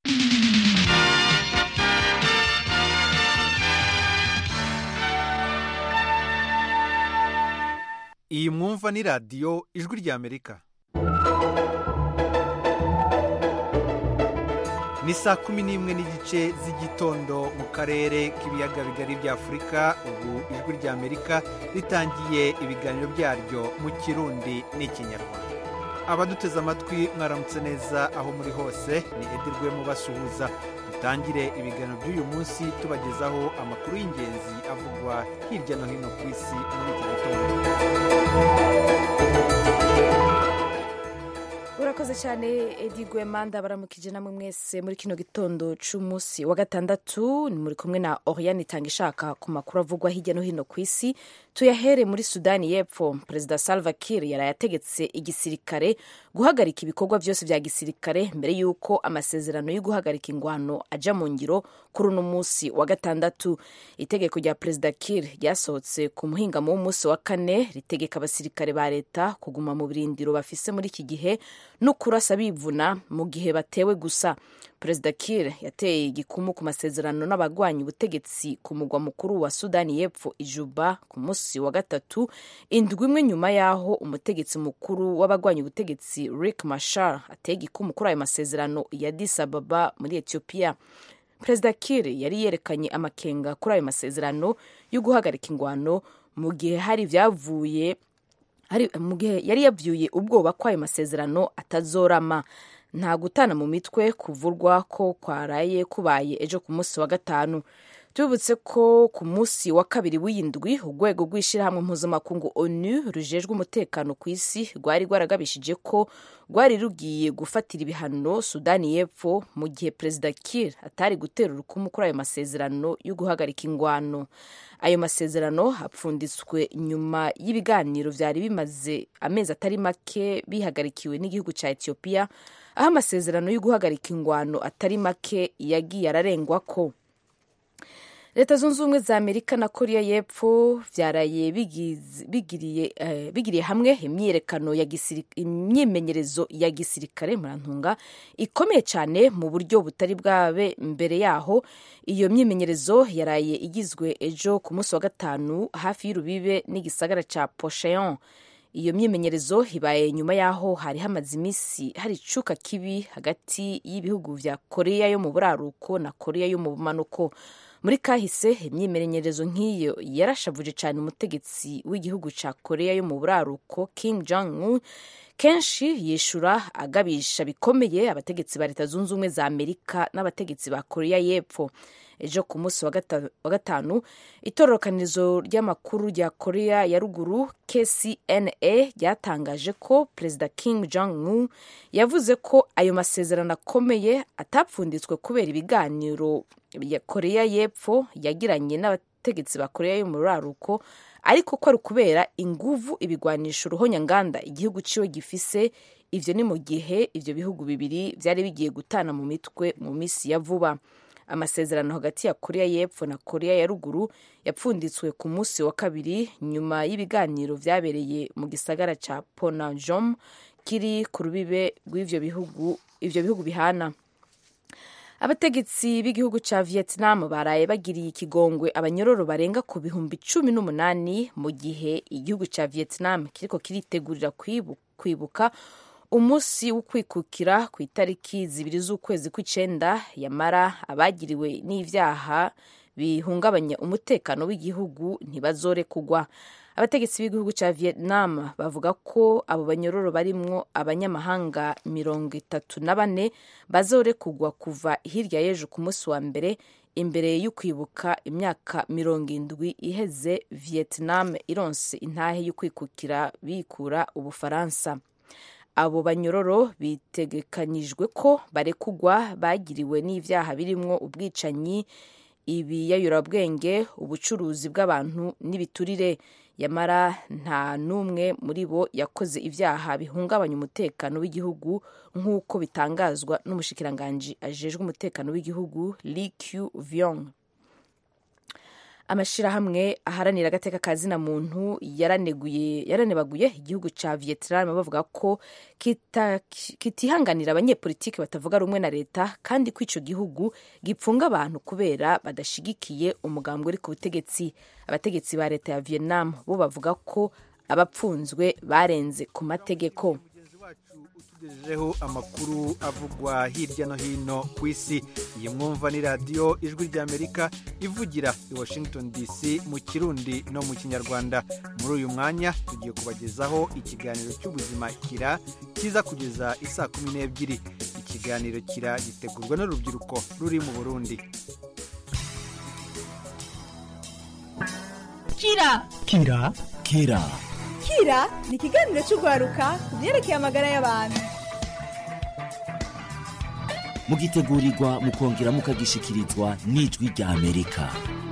iyi mwumva ni radiyo ijwi ry'amerika ni saa kumi n'imwe n'igice z'igitondo mu karere k'ibiyaga bigari bya afurika ubu ijwi ry'amerika ritangiye ibiganiro byaryo mu kirundi n'ikinyarwanda abaduteze amatwi mwaramutse neza aho muri hose ni edirwe mubasuhuza dutangire ibiganiro by'uyu munsi tubagezaho amakuru y'ingenzi avugwa hirya no hino ku isi muri iki gitondo urakoze cyane edi gwemanda baramukije namwe mwese muri kino gitondo c'umunsi wa gatandatu ni muri kumwe na oriane itanga ishaka ku makuru avugwa hirya no hino ku isi tuyahere muri sudani y'epfo perezida salva kiir yaraye ategetse igisirikare guhagarika ibikorwa byose bya gisirikare mbere y'uko amasezerano yo guhagarika ingwano aja mu ngiro kuri uno munsi wa gatandatu itegeko rya perezida kiir ryasohotse ku muhingamo w'umunsi wa kane ritegeka abasirikare ba leta kuguma mu birindiro bafise muri iki gihe no kurasa bivuna mu gihe batewe gusa perezida kiir yateye igikumu ku masezerano n'abagwanya ubutegetsi ku mugwa mukuru wa sudani y'epfo ijuba ku munsi wa gatatu indwi imwe nyuma y'aho umutegetsi mukuru w'abagwanya ubutegetsi rick mashar ateye igikumu kuri ayo masezerano ya addis ababa muri etiyopiya perezida kiir yari yerekanye amakenga kuri ayo masezerano yo guhagarika ingwano mu gihe hari ibyavuye mu gihe yari yabyuye ubwoba ko ayo masezerano atazorama nta gutana mu mitwe kuvurwa ko kwaraye kubaye ejo ku munsi wa gatanu tubibutse ko ku munsi wa kabiri w'iyindwi urwego rw'ishyirahamwe mpuzamakungu onu rujejwe umutekano ku isi rwari rwaragabishije ko rwari rugiye gufatira ibihano sudani y'epfo mu gihe perezida kiir atari gutera urukumu kuri ayo masezerano yo guhagarika ingwano ayo masezerano apfunditswe nyuma y'ibiganiro byari bimaze amezi atari make bihagarikiwe n'igihugu cya etiyopiya aho amasezerano yo guhagarika ingwano atari make yagiye ararengwa ko leta zunze ubumwe za amerika na korea y'epfo byaraye bigiriye hamwe imyiyerekano imyimenyerezo ya gisirikare murantunga ikomeye cyane mu buryo butari bwabe mbere yaho iyo myimenyerezo yaraye igizwe ejo ku munsi wa gatanu hafi y'urubibe n'igisagara cya posheon iyo myimenyerezo ibaye nyuma y'aho hari hamaze iminsi hari icuka kibi hagati y'ibihugu bya korea yo mu buraruko na korea yo mu bumanuko muri kahise imyimenyerezo nk'iyo yarashavuje cyane umutegetsi w'igihugu cya korea yo mu buraruko Kim Jong Un kenshi yishura agabisha bikomeye abategetsi ba leta zunze ubumwe za amerika n'abategetsi ba korea y'epfo ejo ku munsi wa gatanu itororokanirizo ry'amakuru rya korea ya ruguru kcna ryatangaje ko perezida Kim Jong Un yavuze ko ayo masezerano akomeye atapfunditswe kubera ibiganiro ya korea y'epfo yagiranye n'abategetsi ba korea yo mu ruraruko ariko ko ari ukubera inguvu ibigwanisha uruhonyanganda igihugu ciwe gifise ivyo ni mu gihe ivyo bihugu bibiri vyari bigiye gutana mu mitwe mu misi ya vuba amasezerano hagati ya korea y'epfo na korea ya ruguru yapfunditswe ku munsi wa kabiri nyuma y'ibiganiro vyabereye mu gisagara ca ponajom kiri ku rubibe rw'ivyo bihugu ivyo bihugu bihana abategetsi b'igihugu cya vietnam baraye bagiriye ikigongwe abanyororo barenga ku bihumbi cumi n'umunani mu gihe igihugu cya vietnam kiriko kiritegurira kwibuka umunsi wo kwikukira ku itariki zibiri z'ukwezi kw'icenda yamara abagiriwe n'ivyaha bihungabanya umutekano w'igihugu ntibazorekugwa abategetsi b'igihugu cya vietnam bavuga ko abo banyororo barimwo abanyamahanga mirongo itatu na bane bazorekugwa kuva hirya y'ejo ku munsi wa mbere imbere yo kwibuka imyaka mirongo indwi iheze vietnam ironse intahe yo kwikukira bikura ubufaransa abo banyororo bitegekanyijwe ko barekugwa bagiriwe n'ivyaha birimwo ubwicanyi ibiyayurabwenge ubucuruzi bw'abantu n'ibiturire yamara nta n'umwe muri bo yakoze ibyaha bihungabanya umutekano w'igihugu nk'uko bitangazwa n'umushikiranganji ajejwe umutekano w'igihugu Lee Q Vyong amashirahamwe aharanira agateka ka zina muntu yaraneguye yaranebaguye igihugu ca Vietnam bavuga ko kita- kitihanganira abanyepolitiki batavuga rumwe na leta kandi ko ico gihugu gipfunga abantu kubera badashigikiye umugambwe uri ku butegetsi abategetsi ba leta ya Vietnam bo bavuga ko abapfunzwe barenze ku mategeko tugejejeho amakuru avugwa hirya no hino ku isi iyi mwumva ni radiyo ijwi ry'amerika ivugira i washington dc mu kirundi no mu kinyarwanda muri uyu mwanya tugiye kubagezaho ikiganiro cy'ubuzima kira kiza kugeza isaa kumi n'ebyiri ikiganiro kira gitegurwa n'urubyiruko ruri mu burundi kira kira kira kira ni ikiganiro cy'urwaruka ku byerekeye amagara y'abantu mugitegurirwa mukongera mukagishikirizwa n'ijwi rya amerika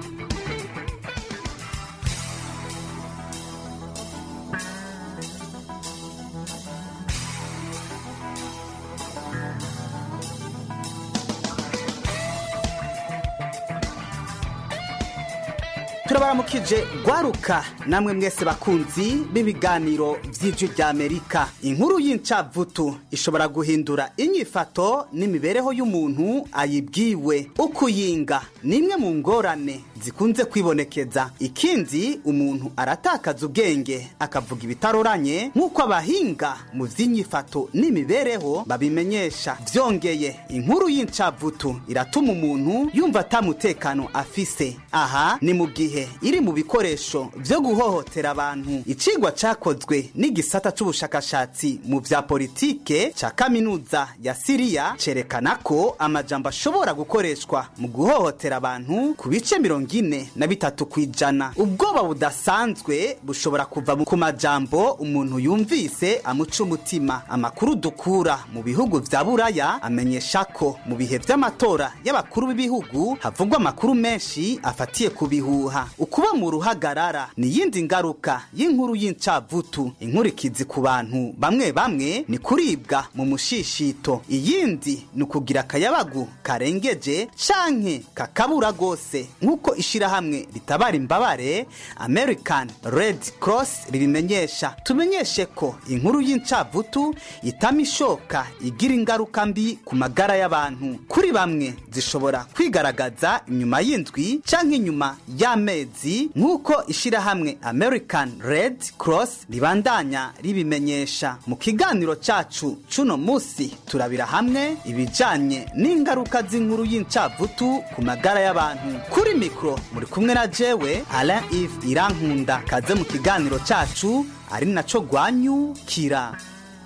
turabaramukije gwaruka namwe mwese bakunzi b'ibiganiro by'ijwi rya amerika inkuru y'incavutu ishobora guhindura inyifato n'imibereho y'umuntu ayibwiwe ukuyinga ni imwe mu ngorane zikunze kwibonekeza ikindi umuntu aratakaza ubwenge akavuga ibitaroranye nk'uko abahinga mu by'inyifato n'imibereho babimenyesha byongeye inkuru y'incavutu iratuma umuntu yumva atamutekano afise aha ni mu gihe iri mu bikoresho byo guhohotera abantu icigwa cakozwe n'igisata c'ubushakashatsi mu vya politike ca kaminuza ya siriya cerekana ko amajambo ashobora gukoreshwa mu guhohotera abantu ku bice mirongo ine na bitatu kw'ijana ubwoba budasanzwe bushobora kuva ku majambo umuntu yumvise amuca umutima amakuru dukura mu bihugu vya buraya amenyesha ko mu bihe vy'amatora y'abakuru b'ibihugu havugwa amakuru menshi afatiye ku bihuha ukuba mu ruhagarara ni iyindi ngaruka y'inkuru y'incavutu inkurikizi ku bantu bamwe bamwe ni kuribwa mu mushishito iyindi ni ukugira akayabagu karengeje canke kakabura rwose nk'uko ishirahamwe ritabara imbabare american red cross ribimenyesha tumenyeshe ko inkuru y'incavutu itama ishoka igira ingaruka mbi ku magara y'abantu kuri bamwe zishobora kwigaragaza inyuma y'indwi canke inyuma y'amezi nk'uko ishirahamwe american red cross ribandanya ribimenyesha mu kiganiro cacu cuno musi turabira hamwe ibijanye n'ingaruka z'inkuru y'incavutu ku magara y'abantu kuri mikro muri kumwe na jewe alain ive irankunda kaze mu kiganiro cacu ari naco gwanyukira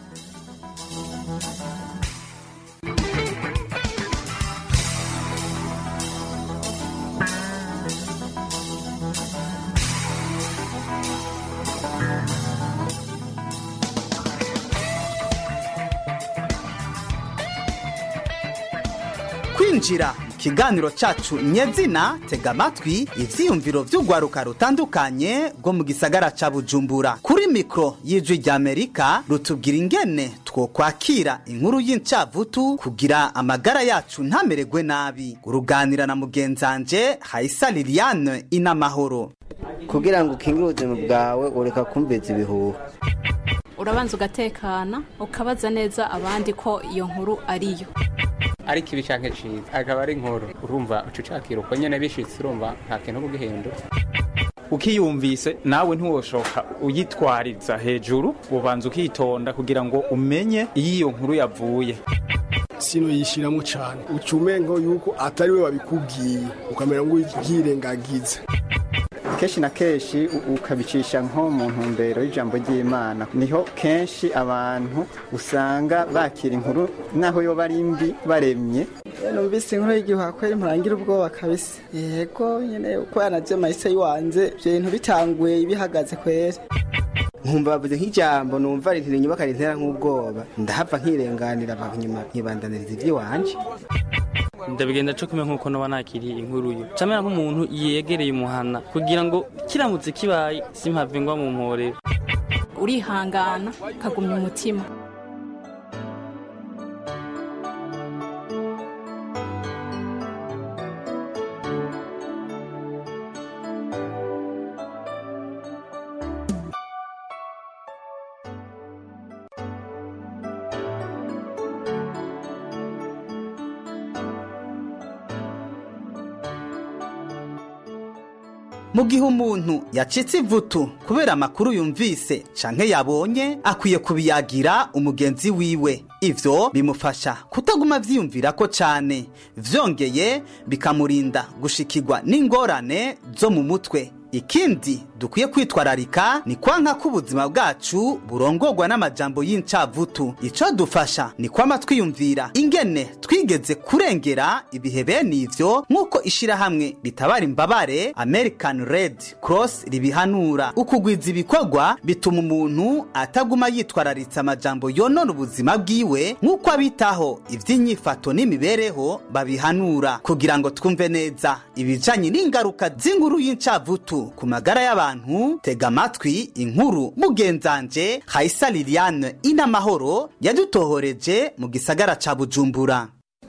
kwinjira mu kiganiro cacu nyezina tega amatwi ivyiyumviro vy'urwaruka rutandukanye rwo mu gisagara ca bujumbura kuri mikro y'ijwi rya amerika rutubwira ingene twokwakira inkuru y'incavutu kugira amagara yacu ntamererwe nabi uruganira na mugenzanje hayisa liliane inamahoro kugira ngo ukingire ubuzima bwawe ureka kumviza ibihuha urabanza ugatekana ukabaza neza abandi ko iyo nkuru ariyo ari kibi canke ciza akaba ari inkuru urumva uca ucakira uko nyene bishitse urumva nta kintu kugihindura ukiyumvise nawe ntiwoshoka uyitwariza hejuru ubanza ukitonda kugira ngo umenye iyo iyo nkuru yavuye sino yishiramo cyane uca umengo yuko atari we wabikubwiye ukamera ngo ubyirengagize kenshi na kenshi u- ukabicisha nko mu ntumbero y'ijambo ry'imana niho kenshi abantu usanga bakira inkuru naho yo bari mbi baremye numvise inkuru y'igihuha kweri murangira ubwoba kabisa yego nyene uko yanaje mahise yiwanze ivyo bintu bitanguye bihagaze kweri nkumva bavuze nk'ijambo numva rintera inyubaka rintera nk'ubwoba ndahava nkirenganira abantu nyuma nkibandaniriza ivy'iwanje ndabigenda co kumwe nk'uko noba nakiriye inkuru yo camera nk'umuntu yegereye umuhana kugira ngo kiramutse kibaye simpave ngwa mu mporero urihangana ukagumya umutima mu gihe umuntu yacitse ivutu kubera amakuru yumvise canke yabonye akwiye kubiyagira umugenzi wiwe ivyo bimufasha kutaguma vyiyumvira ko cane vyongeye bikamurinda gushikirwa n'ingorane zo mu mutwe ikindi dukwiye kwitwararika ni kwanka ko ubuzima bwacu burongorwa n'amajambo y'incavutu ico dufasha ni kwama twiyumvira ingene twigeze kurengera ibihe bene ivyo nk'uko ishirahamwe ritabara imbabare american red cross ribihanura ukugwiza ibikorwa bituma umuntu ataguma yitwararitse amajambo yonona ubuzima bwiwe nk'uko abitaho ivy'inyifato n'imibereho babihanura kugira ngo twumve neza ibijanye n'ingaruka z'inkuru y'incavutu ku magara y'abantu tega amatwi inkuru mugenzanje hayisa liliane inamahoro yadutohoreje mu gisagara ca bujumbura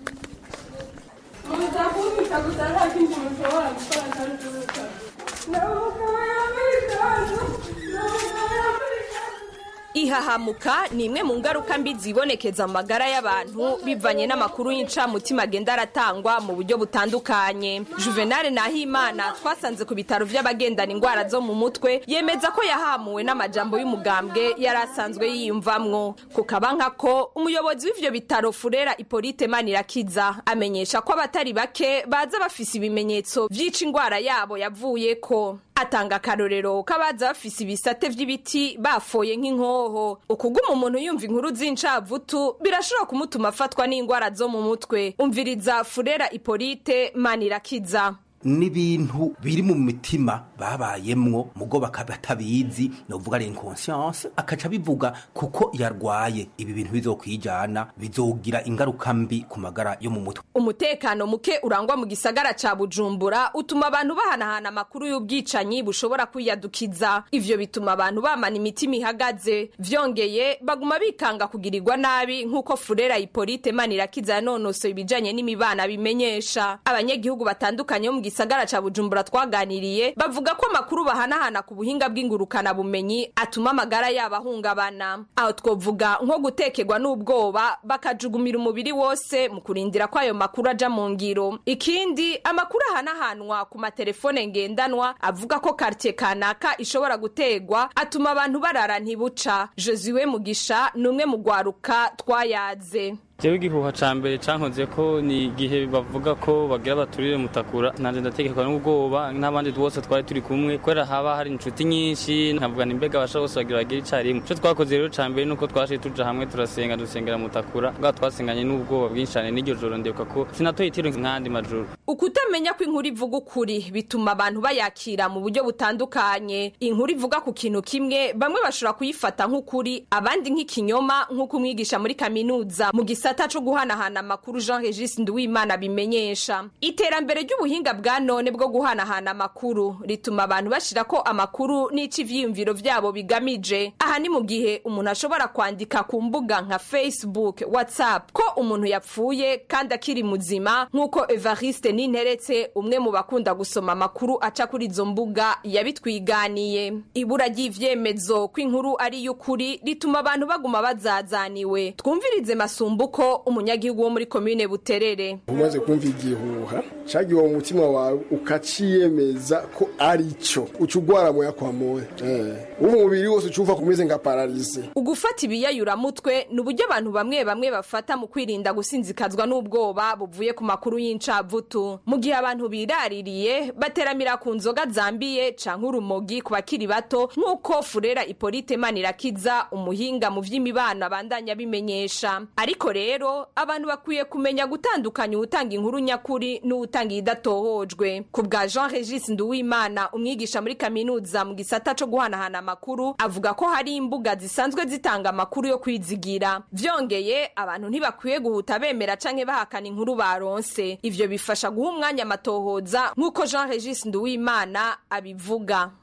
ihahamuka ni imwe mu ngaruka mbi zibonekeza mu magara y'abantu bivanye n'amakuru y'incamutima agenda aratangwa mu buryo butandukanye juvenal nahimana twasanze ku bitaro by'abagendana indwara zo mu mutwe yemeza ko yahamuwe n'amajambo y'umugambwe yari asanzwe yiyumvamwo ku kabanka ko umuyobozi w'ivyo bitaro furera ipolite manirakiza amenyesha ko abatari bake baza bafise ibimenyetso vy'ica indwara yabo yavuyeko atanga akarorero k'abaza bafise ibisate vy'ibiti bafoye nk'inkoho ukuguma umuntu yumva inkuru z'incavutu birashobora kumutuma afatwa n'indwara zo mu mutwe umviriza furera ipolite manirakiza n'ibintu biri mu mitima babayemwo mugo bakaba batabizi novuga ari inconscience akaca bivuga kuko yarwaye ibi bintu bizokwijana bizogira ingaruka mbi ku magara yo mu mutwe umutekano muke urangwa mu gisagara ca bujumbura utuma abantu bahanahana amakuru y'ubwicanyi bushobora kwiyadukiza ivyo bituma abantu bamana imitima ihagaze vyongeye baguma bikanga kugirirwa nabi nk'uko furera ipolite manirakiza yanonosoye ibijanye n'imibana bimenyesha abanyagihugu batandukanye bo mu gisagara ca bujumbura twaganiriye bavuga ko amakuru bahanahana ku buhinga bw'ingurukana bumenyi atuma amagara yabo ahungabana aho twovuga nko gutekerwa n'ubwoba bakajugumira umubiri wose mu kurindira ko ayo makuru aja mu ngiro ikindi amakuru ahanahanwa ku matelefone ngendanwa avuga ko kartie kanaka ishobora gutegwa atuma abantu barara ntibuca josue mugisha ni umwe mu gwaruka twayaze jewe igihuha ca mbere cankoze ko ni igihe bavuga ko bagira baturire mutakura nanje ndategekwa n'ubwoba n'abandi bose twari turi kumwe kubera haba hari inshuti nyinshi nkavuga ni mbega abasha bose bagira bagire icarimwe ico twakoze rero ca mbere nuko twashiye tuja hamwe turasenga dusengera mutakura bwa twasenganye n'ubwoba bwinshi cane n'iryo joro ndibuka ko sinatoye itiro nk'andi majoro ukutamenya ko inkuru ivuga ukuri bituma abantu bayakira mu buryo butandukanye inkuru ivuga ku kintu kimwe bamwe bashobora kuyifata nk'ukuri abandi nk'ikinyoma nk'uko umwigisha muri kaminuza mu gisata co guhanahana amakuru jean regis nduwimana bimenyesha iterambere ry'ubuhinga bwa none bwo guhanahana amakuru rituma abantu bashira ko amakuru n'ico ivyiyumviro vyabo bigamije aha ni mu gihe umuntu ashobora kwandika ku mbuga nka facebook whatsapp ko umuntu yapfuye kandi akiri muzima nk'uko evariste ninteretse umwe mu bakunda gusoma amakuru aca kuri izo mbuga yabitwiganiye ibura ry'ivyemezo ko inkuru ari y'ukuri rituma abantu baguma bazazaniwe twumvirize masumbuko umunyagihugu wo muri komine buterere umaze kumva igihuha cagiwe mu mutima wawe ukaciyemeza ko ari cyo uca ugwara moya kwa moya umubiri wose ucumva kumeze nka paralise ugufata ibiyayuramutwe ni uburyo abantu bamwe bamwe bafata mu kwirinda gusinzikazwa n'ubwoba buvuye ku makuru y'incavutu mu gihe abantu biraririye bateramira ku nzoga zambiye canke urumogi ku bakiri bato nk'uko furera ipolite manirakiza umuhinga mu vy'imibano abandanya bimenyesha ariko rero abantu bakwiye kumenya gutandukanya uwutanga inkuru nyakuri n'uwutanga idatohojwe ku bwa jean regis nduwimana umwigisha muri kaminuza mu gisata co guhanahana amakuru avuga ko hari imbuga zisanzwe zitanga amakuru yo kwizigira vyongeye abantu ntibakwiye guhuta bemera canke bahakana inkuru baronse ivyo bifasha guha umwanya amatohoza nk'uko jean regis nduwimana abivuga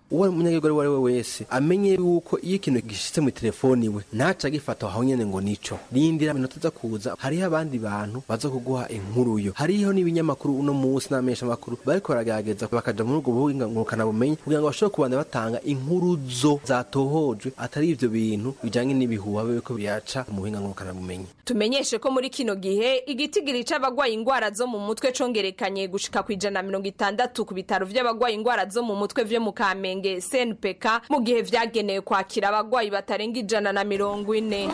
uwo munyagihugu uwo ari we wese amenye yuko iyo ikintu gishitse mu telefoni iwe ntaca agifata aho nyene ngo nico rindira iminota iza kuza hariho abandi bantu baza kuguha inkuru yo hariho n'ibinyamakuru uno munsi n'amenyesha makuru bariko baragerageza bakaja muri ubwo buhinga ngurukana bumenyi kugira ngo bashobore kubanda batanga inkuru zo zatohojwe atari ivyo bintu bijanye n'ibihuha biriko biraca mu buhinga ngurukana bumenyi tumenyeshe ko muri kino gihe igitigiri c'abagwaye ingwara zo mu mutwe congerekanye gushika ku ijana na mirongo itandatu ku bitaro vy'abagwaye ingwara zo mu mutwe vyo mu kamenge cnpk mu gihe vyagenewe kwakira abagwayi batarenga ijana na mirongo ine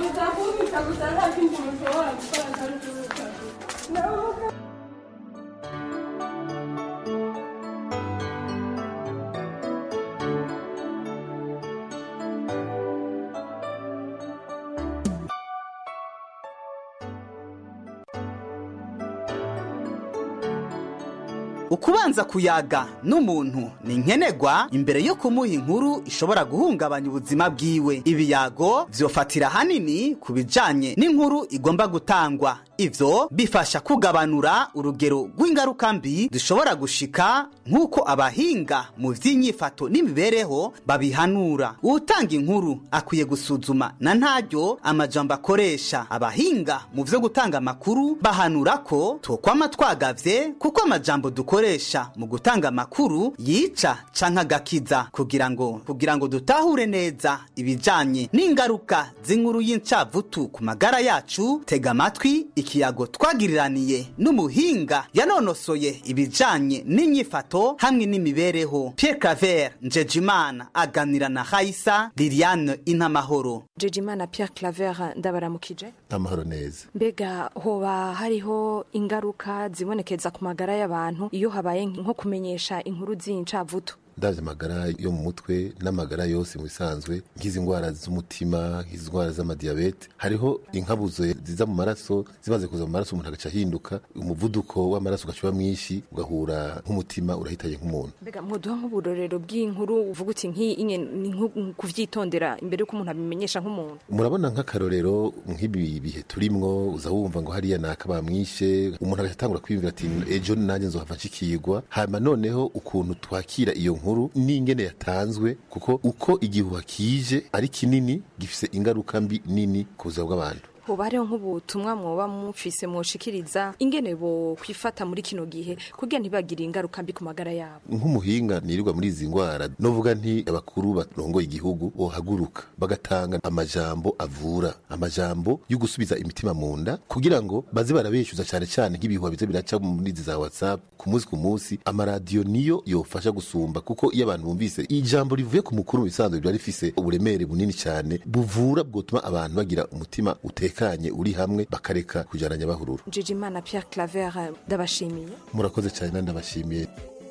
ukubanza kuyaga n'umuntu ni nkenerwa imbere yo kumuha inkuru ishobora guhungabanya ubuzima bwiwe ibiyago vyofatira hanini ku bijanye n'inkuru igomba gutangwa ivyo bifasha kugabanura urugero rw'ingaruka mbi zishobora gushika nk'uko abahinga mu vy'inyifato n'imibereho babihanura uwutanga inkuru akwiye gusuzuma na ntaryo amajambo akoresha abahinga mu vyo gutanga amakuru bahanura ko twokwama twagavye kuko amajambo dukoresha mu gutanga amakuru yica canke agakiza kugira ngo kugira ngo dutahure neza ibijanye n'ingaruka z'inkuru y'incavutu ku magara yacu tega amatwi ikiyago twagiriraniye n'umuhinga yanonosoye ibijanye n'inyifato hamwe n'imibereho Pierre Claver Njejimana aganira na Haisa Liliane Inamahoro Njejimana Pierre Claver ndabaramukije amahoro neza mbega hoba hariho ingaruka zibonekeza ku magara y'abantu iyo habaye nko kumenyesha inkuru z'incavutu ndavye amagara yo mu mutwe n'amagara yose mu bisanzwe nk'izi ndwara z'umutima nk'izi ndwara z'amadiyabete hariho inkabuzo ziza mu maraso zimaze kuza mu maraso umuntu agaca ahinduka umuvuduko w'amaraso ugaca uba mwinshi ugahura nk'umutima urahitaye nk'umuntu mbega mwoduha nk'uburorero bw'inkuru uvuga uti nk'iyi ni nko kuvyitondera imbere yuko umuntu abimenyesha nk'umuntu murabona nk'akarorero nk'ibi bihe turimwo uza wumva ngo hariya naka bamwishe umuntu agaca atangura kwiyumvira ati ejo nanjye nzohava nshikirwa hanyuma noneho ukuntu twakira iyo nkuru n'ingene yatanzwe kuko uko igihuha kije ari kinini gifise ingaruka mbi nini ku buzima bw'abantu hoba hariho nk'ubutumwa mwoba mufise mwoshikiriza ingene bo kwifata muri kino gihe kugira ntibagire ingaruka mbi ku magara yabo nk'umuhinga nirirwa muri izi ndwara novuga nti abakuru barongoye igihugu bohaguruka bagatanga amajambo avura amajambo yo gusubiza imitima mu nda kugira ngo baze barabeshuza cyane cyane nk'ibihuha bize biraca muri izi za whatsapp ku munsi ku munsi amaradiyo niyo yofasha gusumba kuko iyo abantu bumvise ijambo rivuye ku mukuru mu bisanzwe biba rifise uburemere bunini cyane buvura bwotuma abantu bagira umutima utekanye uri hamwe bakareka kujana nyabahururu Njejimana Pierre Claver ndabashimiye murakoze cyane ndabashimiye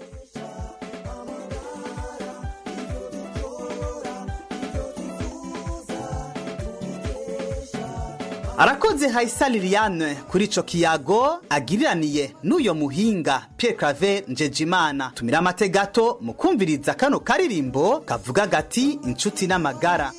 arakoze hayisa liliane kuri ico kiyago agiriraniye n'uyo muhinga Pierre Claver Njejimana tumira amate gato mu kumviriza kano karirimbo kavuga gati inshuti n'amagara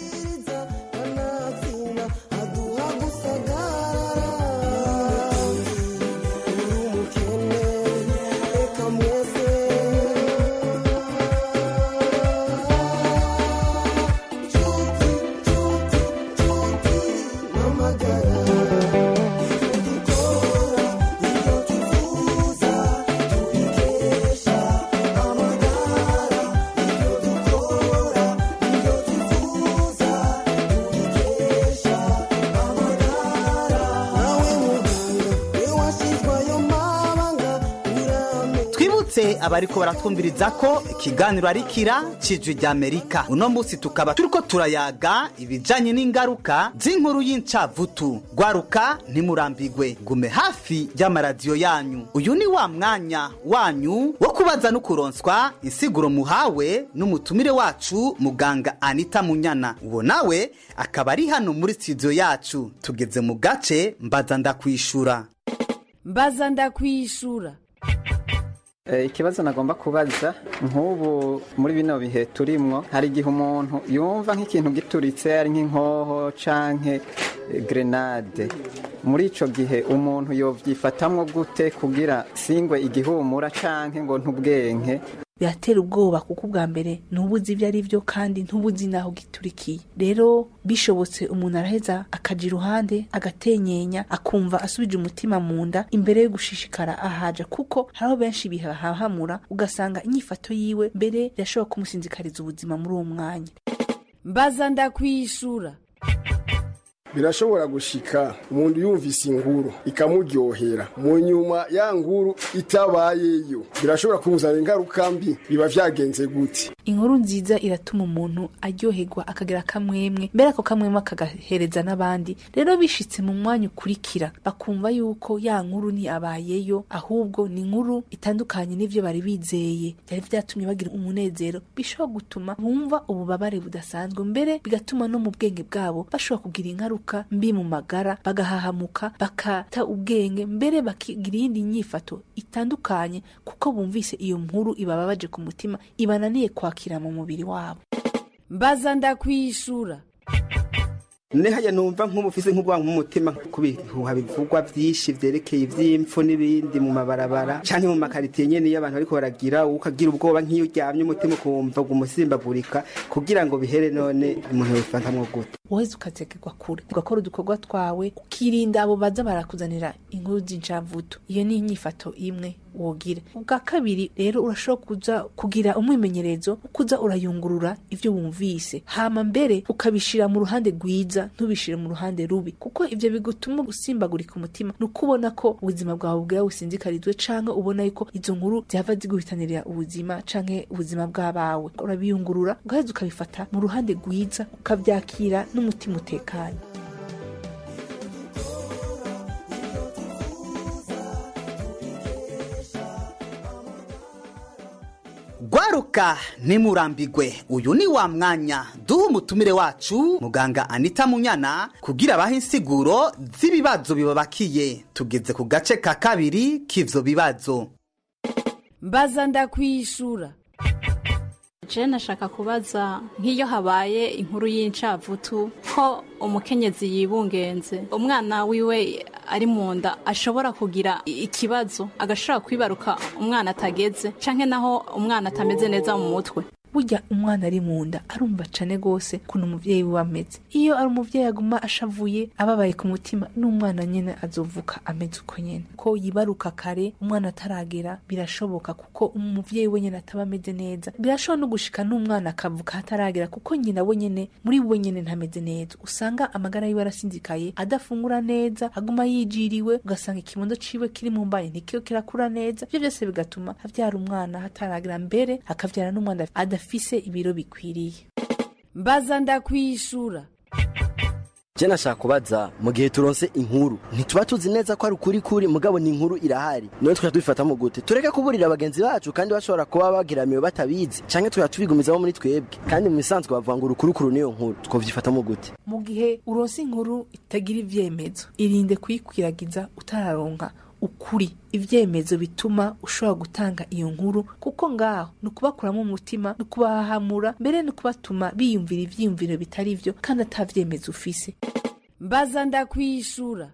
twibutse abariko baratwumviriza ko ikiganiro ari kira cijwi rya amerika uno munsi tukaba turiko turayaga ibijanye n'ingaruka z'inkuru y'incavutu gwaruka ntimurambigwe gume hafi y'amaradiyo yanyu uyu ni wa mwanya wanyu wo kubaza no kuronswa insiguro muhawe n'umutumire wacu muganga anita munyana uwo nawe akaba ari hano muri studio yacu tugeze mu gace mbaza ndakwishura mbaza ndakwishura ikibazo nagomba kubaza nk'ubu muri bino bihe turimwo hari igihe umuntu yumva nk'ikintu gituritse ari nk'inkoho canke grenade muri ico gihe umuntu yovyifatamwo gute kugira singwe igihumura canke ngo ntubwenke biratera ubwoba kuko ubwa mbere ntubuzi ibyo ari byo kandi ntubuzi n'aho giturikiye rero bishobotse umuntu araheza akaja iruhande agatenyenya akumva asubije umutima mu nda imbere yo gushishikara ahaja kuko hariho benshi bihahamura ugasanga inyifato yiwe mbere irashobora kumusinzikariza ubuzima muri uwo mwanya mbaza ndakwishura birashobora gushika umuntu yumvise inkuru ikamuryohera mu nyuma ya nkuru itabayeyo birashobora kumuzanira ingaruka mbi biba vyagenze gute inkuru nziza iratuma umuntu aryoherwa akagira akamwemwe mbere ako kamwemwe akagahereza n'abandi rero bishitse mu mwanya ukurikira bakumva yuko ya nkuru ntiyabayeyo ahubwo ni inkuru itandukanye n'ivyo bari bizeye byari vyatumye bagira umunezero bishobora gutuma bumva ububabare budasanzwe mbere bigatuma no mu bwenge bwabo bashobora kugira ingaruka mbi mu magara bagahahamuka bakata ubwenge mbere bakigira iyindi nyifato itandukanye kuko bumvise iyo nkuru ibababaje ku mutima ibananiye kwakira mu mubiri wabo mbaza ndakwishura nehaya numva nk'umufise nk'ubwanwa nk'umutima ku bihuha bivugwa vyinshi vyerekeye ivy'impfu n'ibindi mu mabarabara canke mu makaritiye nyene iyo abantu bariko baragira ukagira ubwoba nk'iyo uryamye umutima ukumva umusimbagurika kugira ngo bihere none umuntu yobifatamwo gute woheze ukazegerwa kure ugakora udukorwa twawe ukirinda abo baza barakuzanira inkuru z'incamvuto iyo ni inyifato imwe wogira ubwa kabiri rero urashobora kuza kugira umwimenyerezo kuza urayungurura ivyo wumvise hama mbere ukabishira mu ruhande rwiza ntubishire mu ruhande rubi kuko ivyo bigutuma usimbagurika umutima ni ukubona ko ubuzima bwawe bwaba businzikarizwe canke ubona yuko izo nkuru zihava ziguhitanirira ubuzima canke ubuzima bw'abawe urabiyungurura ugaheza ukabifata mu ruhande rwiza ukavyakira n'umutima utekanye gwaruka ntimurambigwe uyu ni wa mwanya duha umutumire wacu muganga anita munyana kugira abahe insiguro z'ibibazo bibabakiye tugeze ku gace ka kabiri k'ivyo bibazo mbaza ndakwishura je nashaka kubaza nk'iyo habaye inkuru y'incavutu ko umukenyezi yibungenze umwana wiwe ari mu nda ashobora kugira ikibazo agashobora kwibaruka umwana atageze canke naho umwana atameze neza mu mutwe burya umwana ari mu nda arumva cane gose kuntu umuvyeyi wiwe ameze iyo ari umuvyeyi aguma ashavuye ababaye ku mutima n'umwana nyene azovuka ameze uko nyene ko yibaruka kare umwana ataragera birashoboka kuko umuvyeyi we nyene ataba ameze neza birashobora no gushika n'umwana akavuka hataragera kuko nyina we nyene muri we nyene ntameze neza usanga amagara yiwe arasinzikaye adafungura neza aguma yijiriwe ugasanga ikibondo ciwe kiri mu mbaye ntikiyo kirakura neza ivyo vyose bigatuma avyara umwana hataragera mbere akavyara n'umwana adafise afise ibiro bikwiriye mbaza ndakwishura je nashaka kubaza mu gihe turonse inkuru ntituba tuzi neza ko ari ukuri kuri mugabo ni inkuru irahari none tukaba tubifatamo gute tureke kuburira bagenzi bacu kandi bashobora kuba bagiramiwe batabizi canke tukaba tubigumizamo muri twebwe kandi mu bisanzwe bavuga ngo urukurukuru niyo nkuru twovyifatamo gute mu gihe uronse inkuru itagira ivyemezo irinde kuyikwiragiza utararonka ukuri ivyemezo bituma ushobora gutanga iyo nkuru kuko ngaho ni ukubakuramo umutima ni ukubahahamura mbere ni ukubatuma biyumvira ivyiyumviro bitari vyo kandi ata vyemezo ufise mbaza ndakwishura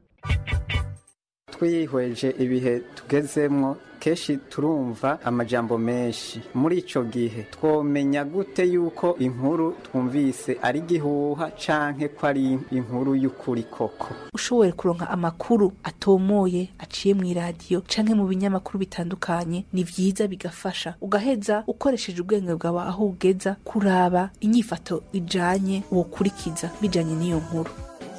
twihweje ibihe tugezemwo kenshi turumva amajambo menshi muri ico gihe twomenya gute yuko inkuru twumvise ari gihuha canke ko ari inkuru y'ukuri koko ushoboye kuronka amakuru atomoye aciye mu iradiyo canke mu binyamakuru bitandukanye ni vyiza bigafasha ugaheza ukoresheje ubwenge bwawe aho ugeza kuraba inyifato ijanye wokurikiza bijanye n'iyo nkuru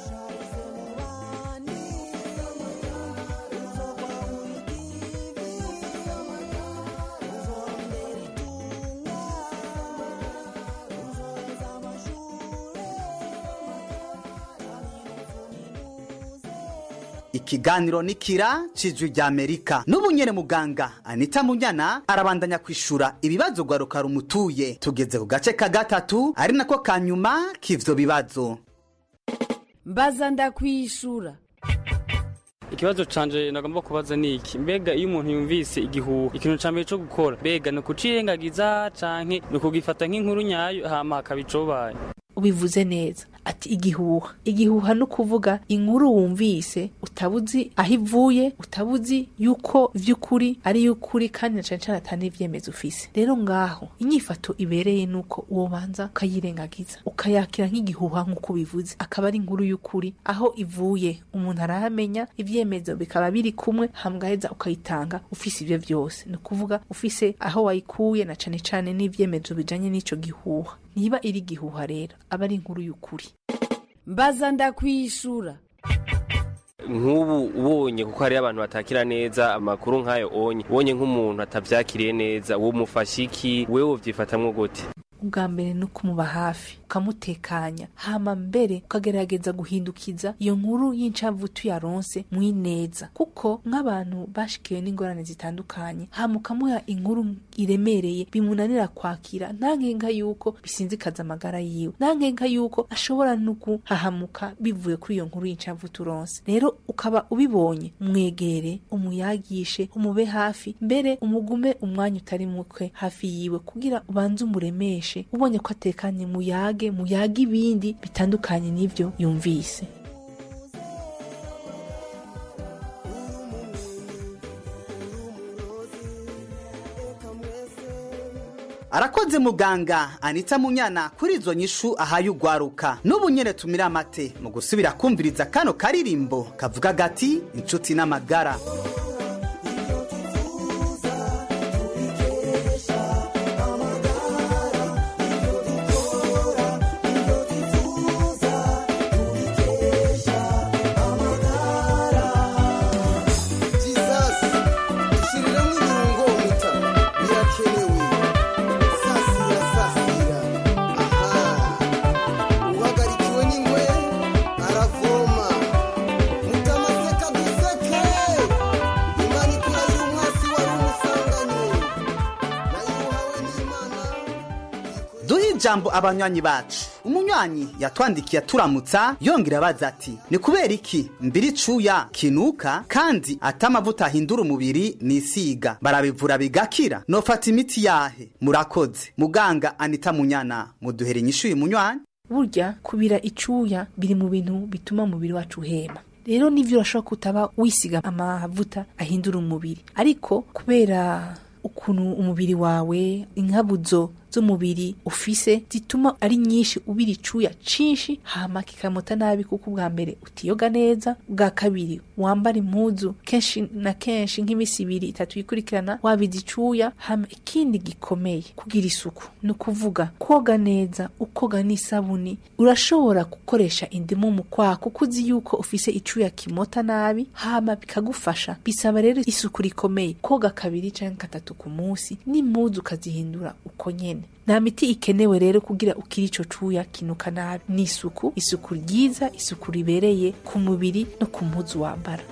ikiganiro ni kira cijwi rya amerika n'ubu nyene muganga anita munyana arabandanya kwishura ibibazo gwaruka rumutuye tugeze ku gace ka gatatu ari nako ka nyuma k'ivyo bibazo mbaza ndakwishura ikibazo canje nagomba kubaza ni iki mbega iyo umuntu yumvise igihuha ikintu ca mbere co gukora mbega ni ukucirengagiza canke ni ukugifata nk'inkuru nyayo hama hakaba icobaye ubivuze neza ati igihuha igihuha ni ukuvuga inkuru wumvise utabuzi aho ivuye utabuzi yuko vy'ukuri ari y'ukuri kandi na cane cane ata n'ivyemezo ufise rero ngaho inyifato ibereye nuko uwo banza ukayirengagiza ukayakira nk'igihuha nk'uko bivuze akaba ari inkuru y'ukuri aho ivuye umuntu arahamenya ivyemezo bikaba biri kumwe hamgaheza ukayitanga ufise ivyo vyose ni ukuvuga ufise aho wayikuye na cane cane n'ivyemezo bijanye n'ico gihuha niba iri igihuha rero aba ari inkuru y'ukuri mbaza ndakwishura nk'ubu ubonye kuko hariyo abantu batakira neza amakuru nk'ayo onye ubonye nk'umuntu atavyakiriye neza uwo mufasha iki wewe wovyifatamwo gute ubwa mbere ni ukumuba hafi ukamutekanya hama mbere ukagerageza guhindukiza iyo nkuru y'incavutu yaronse mwineza kuko nk'abantu bashikiwe n'ingorane zitandukanye hama ukamuha inkuru iremereye bimunanira kwakira nta nkenga yuko bisinzikaza amagara yiwe nta nkenga yuko ashobora no guhahamuka bivuye kuri iyo nkuru y'incavutu uronse rero ukaba ubibonye mwegere umuyagishe umube hafi mbere umugume umwanya utari mukwe hafi yiwe kugira ubanze umuremeshe ubonye ko atekanye muyage muyage ibindi bitandukanye n'ibyo yumvise arakoze muganga anita munyana kuri izo nyishu ahaye ugwaruka n'ubu nyene tumira amate mu gusubira kumviriza kano karirimbo kavuga gati inshuti n'amagara duhe ijambo abanywanyi bacu umunywanyi yatwandikiye aturamutsa yongera abaza ati ni kubera iki mbiri cuya kinuka kandi ata amavuta ahindura umubiri nisiga barabivura bigakira nofata imiti yahe murakoze muganga anita munyana muduhere inyishu uyu munywanyi burya kubira icuya biri mu bintu bituma umubiri wacu uhema rero nivyo urashobora kutaba wisiga amavuta ahindura umubiri ariko kubera ukuntu umubiri wawe inkabuzo z'umubiri ufise zituma ari nyinshi ubira icuya cinshi hama kikamuta nabi kuko ubwa mbere utiyoga neza ubwa kabiri wambara impuzu kenshi na kenshi nk'imisi ibiri itatu yikurikirana wabiza icuya hama ikindi gikomeye kugira isuku ni ukuvuga koga neza ukoga n'isabuni urashobora gukoresha indimu mu kwaha kuko uzi yuko ufise icuya kimota nabi hama bikagufasha bisaba rero isuku rikomeye koga kabiri canke gatatu ku munsi n'impuzu ukazihindura uko nyene nta miti ikenewe rero kugira ukiri ico cuya kinuka nabi ni isuku isuku ryiza isuku ribereye ku mubiri no ku mpuzu wambara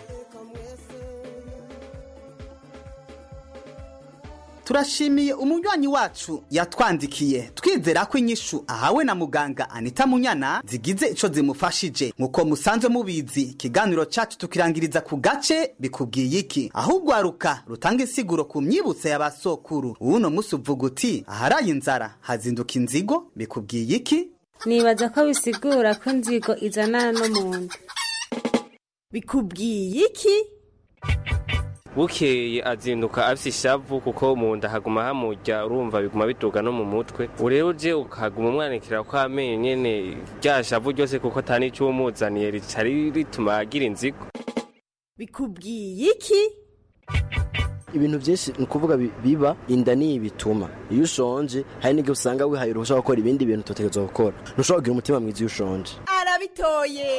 turashimiye umunywanyi wacu yatwandikiye twizera ko inyishu ahawe na muganga anita munyana zigize ico zimufashije nk'uko musanzwe mubizi ikiganiro cacu tukirangiriza ku gace bikubwiye iki ahubwo aruka rutanga insiguro ku myibutso y'abasokuru uwuno musi uvuga uti aharaye inzara hazinduka inzigo bikubwiye iki nibaza ko bisigura ko inzigo izanana no mu nda bikubwiye iki bukeye azinduka afise ishavu kuko mu nda haguma hamurya urumva biguma biduga no mu mutwe ubu rero uje ukaguma umwanikira ko amenyo nyene rya shavu ryose kuko ata n'ico umuzaniye rica rituma agira inzigo bikubwiye iki ibintu byinshi ni ukuvuga bi- biba inda niyo ibituma iyo ushonje hari n'igihe usanga wihaye uruhushya rwo gukora ibindi bintu tutegerezwa gukora ntushobora kugira umutima mwiza iyo ushonje arabitoye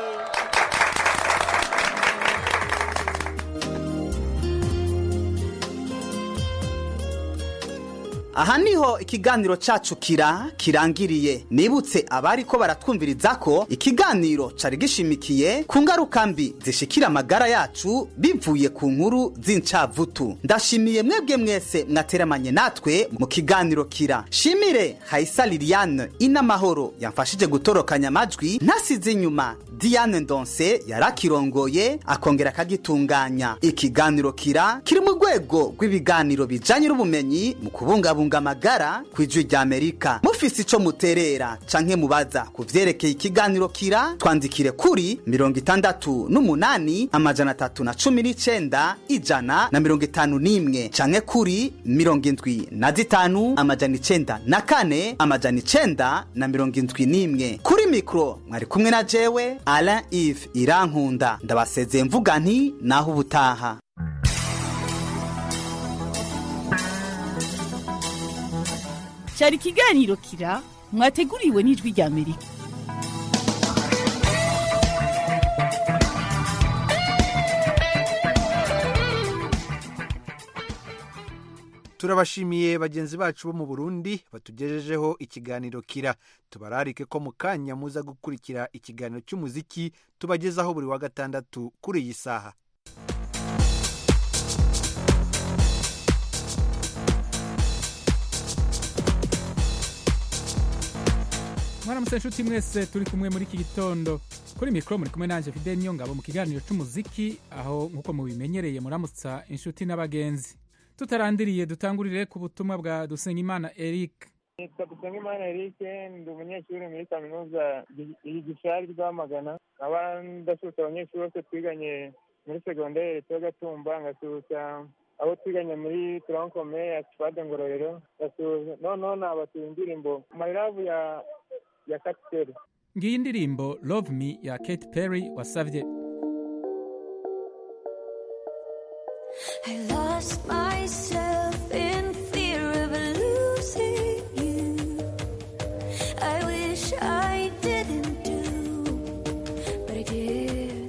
aha niho ikiganiro cacu kira kirangiriye nibutse abari ko baratwumviriza ko ikiganiro cari gishimikiye ku ngaruka mbi zishikira amagara yacu bivuye ku nkuru z'incavutu ndashimiye mwebwe mwese mwateramanye natwe mu kiganiro kira shimire hayisa liliane inamahoro yamfashije gutorokanya amajwi ntasize inyuma diane ndonse yarakirongoye akongera akagitunganya ikiganiro kira kiri mu rwego rw'ibiganiro bijanye n'ubumenyi mu kubungabunga amagara ku ijwi rya amerika mufise ico muterera canke mubaza ku vyerekeye ikiganiro kira twandikire kuri mirongo itandatu n'umunani amajana atatu na cumi n'icenda ijana na mirongo itanu n'imwe canke kuri mirongo indwi na zitanu amajana icenda na kane amajana icenda na mirongo indwi n'imwe kuri mikoro mwari kumwe na jewe alain ive irankunda ndabasezeye mvuga nti naho ubutaha cyari ikiganiro kira mwateguriwe n'ijwi rya amerika turabashimiye bagenzi bacu bo mu burundi batugejejeho ikiganiro kira tubararike ko mu kanya muza gukurikira ikiganiro cy'umuziki tubagezaho buri wa gatandatu kuri iyi saha mwaramutse nshuti mwese turi kumwe muri iki gitondo kuri mikoro muri kumwe nanjye fide niyo ngabo mu kiganiro cy'umuziki aho nk'uko mubimenyereye muramutsa inshuti n'abagenzi tutarandiriye dutangurire ku butumwa bwa dusenyimana eric nitwa dusengimana eric ndi umunyeshuri muri kaminuza igishari rwamagana nkaba ndasuhuza abanyeshuri bose twiganye muri segonderi leta gatumba ngasuhuza abo twiganye muri turankome ya sipade ngororero ngasuhuza noneho nabatuye indirimbo mayiravu ya ya katiteri ngiyi indirimbo love me ya kate perry wasabye I lost myself in fear of losing you. I wish I didn't do, but I did.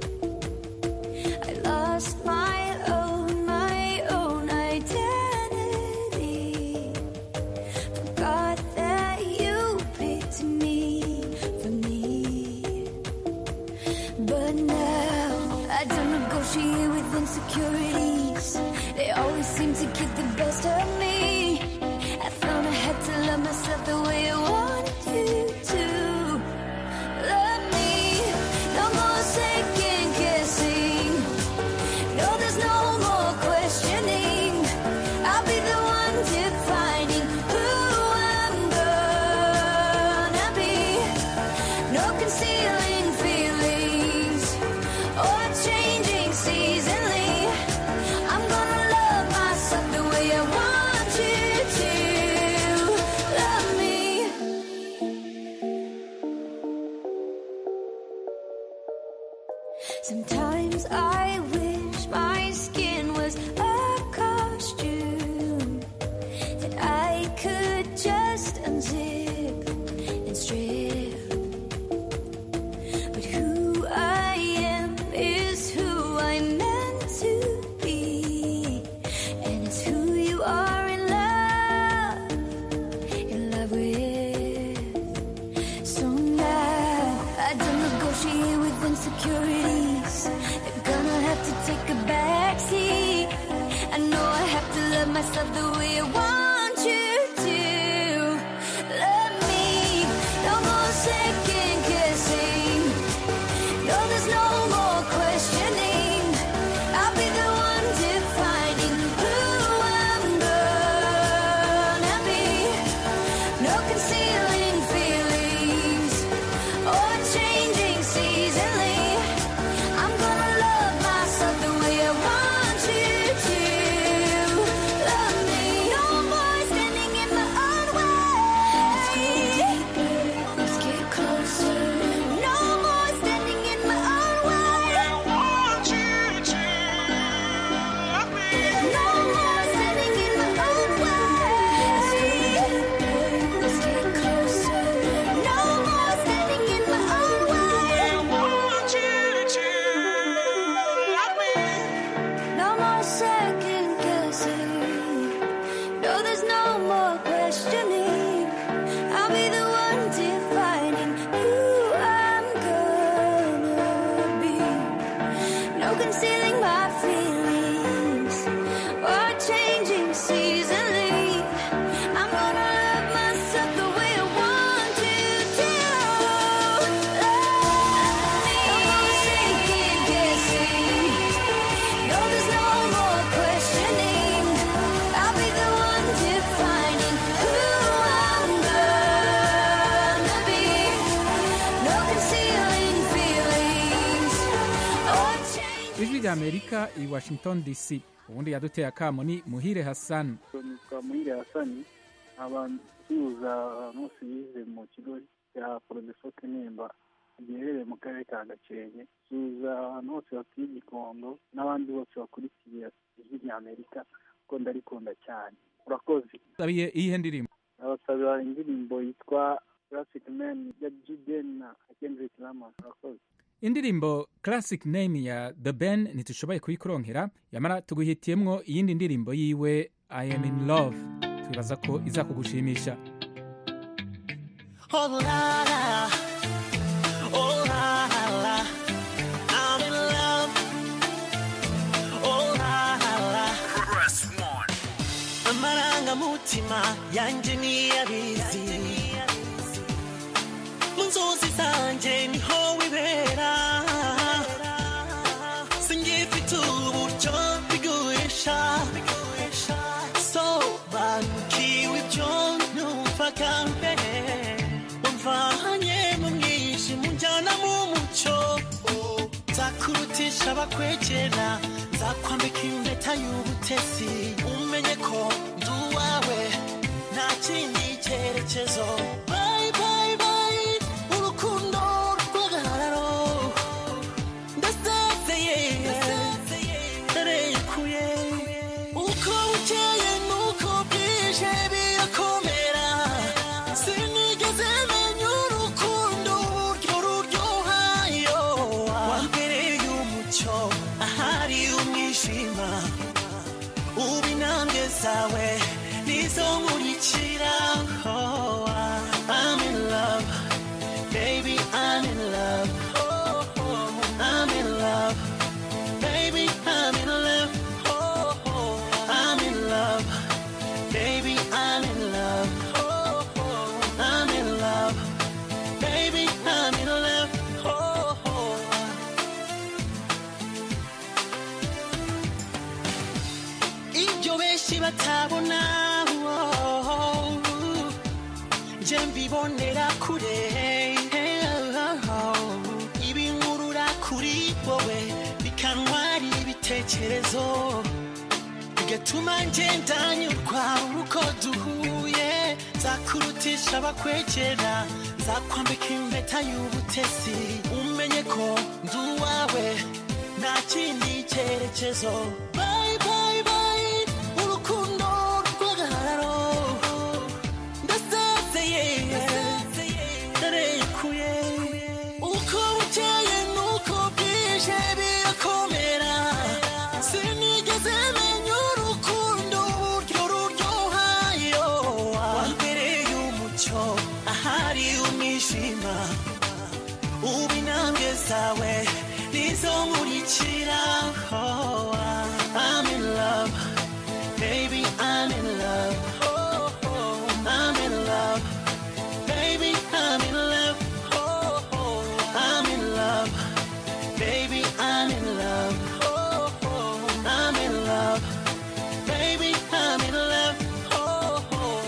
I lost my own, my own identity. Forgot that you picked me for me. But now I don't negotiate with insecurities. They always seem to get the best of me. I found I had to love myself the way I wanted you to. Love me, no more second guessing. No, there's no more questioning. I'll be the one defining who I'm gonna be. No concealing feelings or changing seasonally. I'm gonna love myself the way I want you to love me. Sometimes I wish my skin was a costume that I could just unzip and strip. But who I am is who I'm meant to be, and it's who you are in love, in love with. So now I don't negotiate with insecurities. They're gonna have to take a backseat. I know I have to love myself the way I want you to. Love me, no more second guessing. No, there's no more questioning. I'll be the one defining who I'm gonna be. No concealing feelings or changing seasonally. I'm gonna love myself the way I want you to love me. No more standing in my own way. Let's get closer. No more standing in my own way. I want you to love me. No more standing in my own way. Let's get closer. No more standing in my own way. I want you to love me. No more second guessing. No, there's no more questioning. I'll be the one defining who I'm gonna be. No concealing my feelings or changing seasonally. I'm gonna love myself the way I want to do. rya amerika i washington dc ubundi yaduteye akamo ni muhire hassan nitwa muhire hasani abansuhuza ahantu hose yize mu kigo cya porodefote nemba giherereye mu karere ka gakenke suhuza ahantu hose batuye igikondo n'abandi bose bakurikiye ijwi rya amerika kuko ndarikunda cyane urakoze sabiye iyihe ndirimbo abasabira indirimbo yitwa classic man ya jiden na kendrick lamar urakoze indirimbo classic name ya the ben ntitushoboye kuyikuronkera yamara tuguhitiyemwo iyindi ndirimbo yiwe i am in love twibaza ko izakugushimisha Oh la la, oh la la, I'm in love. Oh la la, press one. Amarangamutima yanjye niyabizi, mu nzozi zanjye niho wibera. Singifite uburyo biguhisha, sobanukiwe ibyo numvaga mbere. wamvanye mu mwijima unjyana mu mucyo nzakurutisha abakwegera nzakwambika impeta y'ubutesi umenye ko ndi uwawe nta kindi cyerekezo Bye, bye, bye, urukundo rw'agahararo ndasezeye ndarekuye uko bukeye nuko bwije birakomera sinigeze menya urukundo uburyo ruryohayo wambereye umucyo ahari umwijima ubu intambwe zawe nizo nkurikira Oh, I'm in love baby I'm in love Oh, oh, I'm in love baby I'm in love Oh, oh, I'm in love baby I'm in love Oh, oh, I'm in love baby I'm in love Oh, oh. ibyo benshi batabona oh, nje mbibonera kure ibinkurura kuri wowe bikantwara ibitekerezo bigatuma ngenda nyurwa uko duhuye nzakurutisha abakwegera nzakwambika impeta y'ubutesi umenye ko ndi uwawe nta kindi cyerekezo Bye, bye, bye, urukundo rw'agahararo ndasezeye ndarekuye uko bukeye nuko bwije birakomera sinigeze menya urukundo uburyo ruryohayo wambereye umucyo ahari umwijima ubu intambwe zawe nizo nkurikira Oh, I'm in love baby I'm in love Oh, oh, I'm in love baby I'm in love Oh, oh, I'm in love baby I'm in love Oh, oh, I'm in love baby I'm in love Oh, oh.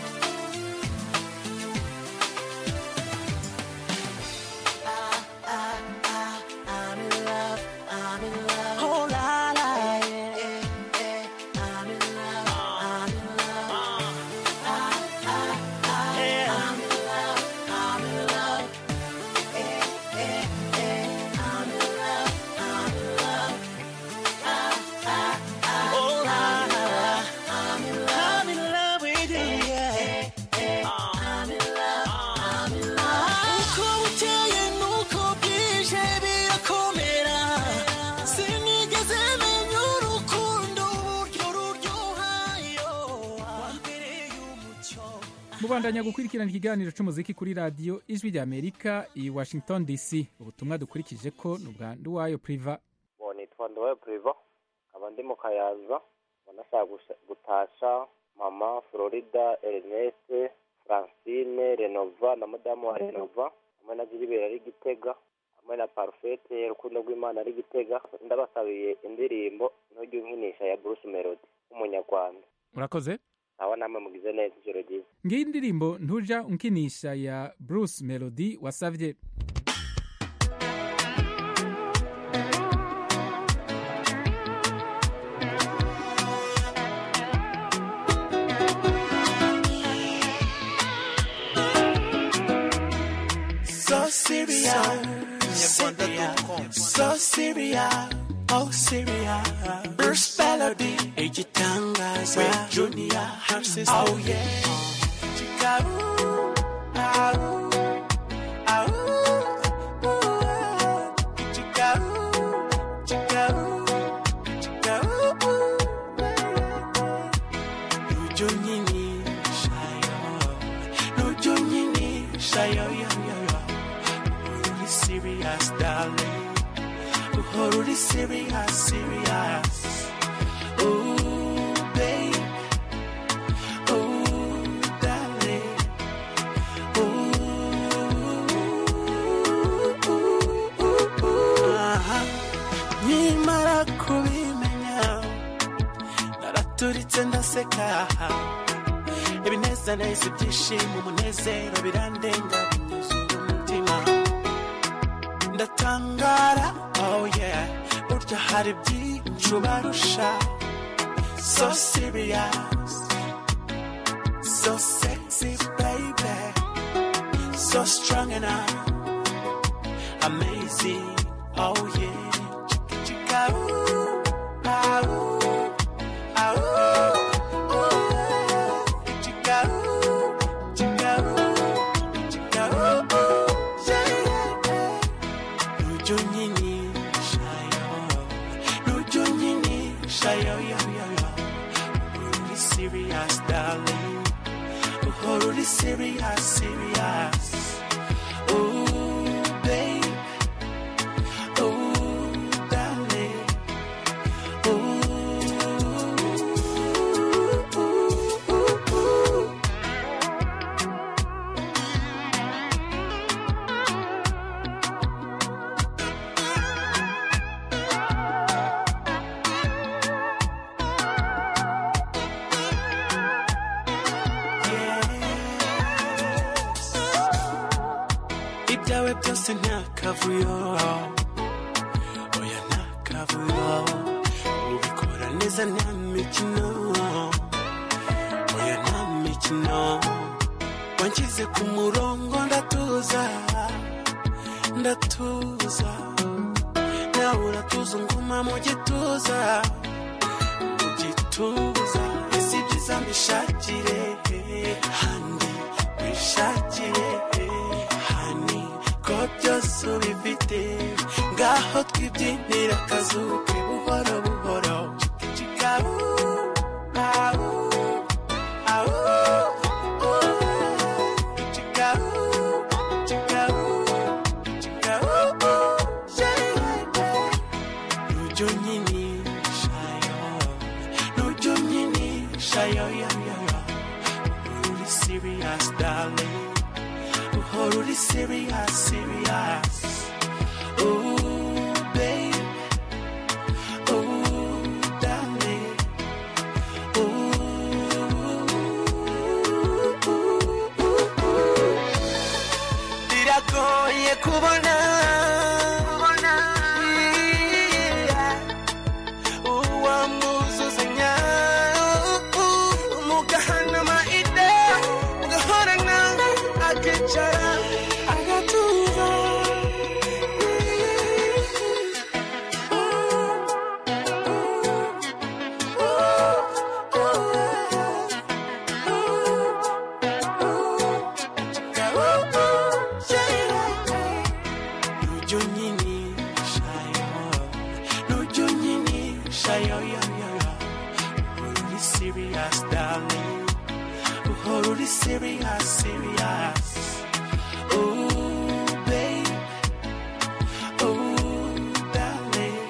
I'm in love, I'm in love. Oh la la, yeah, yeah, I'm in love, I'm in love. Ah, ah, ah, yeah. I'm in love, I'm in love. Eh, eh, eh, I'm in love, I'm in love. Ah, ah, ah, oh la la, I'm in love, I'm in love with you, yeah. I'm in love, I'm in love. Uko bukeye nuko bwije birakomera sinigeze menya urukundo uburyo ruryohayo wambereye umucyo mubandanya gukurikirana ikiganiro cy'umuziki kuri radiyo ijwi rya amerika i washington dc ubutumwa dukurikije ko ni ubwa nduwayo priva bo nitwa nduwayo priva nkaba ndi mu kayanza banashaka gutasha mama florida ernest francine renova na madamu wa renova hamwe na jiribera ari gitega hamwe na parfete urukundo rw'imana ari gitega ndabasabiye indirimbo ntujye unkinisha ya bruce melody w'umunyarwanda urakoze nawe namwe mugize neza ijoro ryiza ngiyi indirimbo ntuja unkinisha ya bruce melody wasavye serious, so serious, oh serious. Bruce Melody, igitangaza, with Junior, her sister, oh yeah. Chica, ooh, ah, ooh, ah, ooh, ooh, chica, ooh, chica, ooh, chica, ooh, ooh. Nuju nyini, shayo, nuju nyini, shayo, yo, yo, yo. Really serious, darling. Oh, really serious, serious. Ooh, babe. Ooh, darling. Aha. Nkimara kubimenya naraturitse ndaseka ibinezaneza ibyishimo umunezero birandenga binyuzuye umutima ndatangara oh yeah burya hari byinshi ubarusha so serious so sexy baby so strong enough amazing oh yeah chica chica ooh ah ooh ah ooh ooh chica ooh chica ooh chica ooh ooh yeah yeah yeah nuju nyini shayo nuju nyini shayo yo yo yo really serious darling oh really serious serious Ooh, babe. Ooh, darling. Ooh, ooh, ooh, ooh. ibyawe byose nta kavuyo oya nta kavuyo ubikora neza nta mikino oya nta mikino wanshyize ku murongo ndatuza ndatuza nawe uratuza nguma mu gituza mu gituza ese ibyiza mbishakire handi mbishakire hani ko byose ubifite ngaho twibyinira akazuke buhoro buhoro Chica, ooh, ah, ooh, ah, ooh, ooh. Chica, ooh, chica, ooh, chica, ooh, ooh. Yeah, yeah, yeah. Nuju nyini, shayo. Nuju nyini, shayo, yo, yo, yo. Really serious, darling. Oh, really serious, serious. Ooh, babe. Ooh, darling. biragoye kubona uwamwuzuzanya mugahana amaide mugahorana akicara agatuza Nuju nyini shayo Nuju nyini shayo yo yo yo Really serious darling Oh really serious serious Ooh babe Ooh darling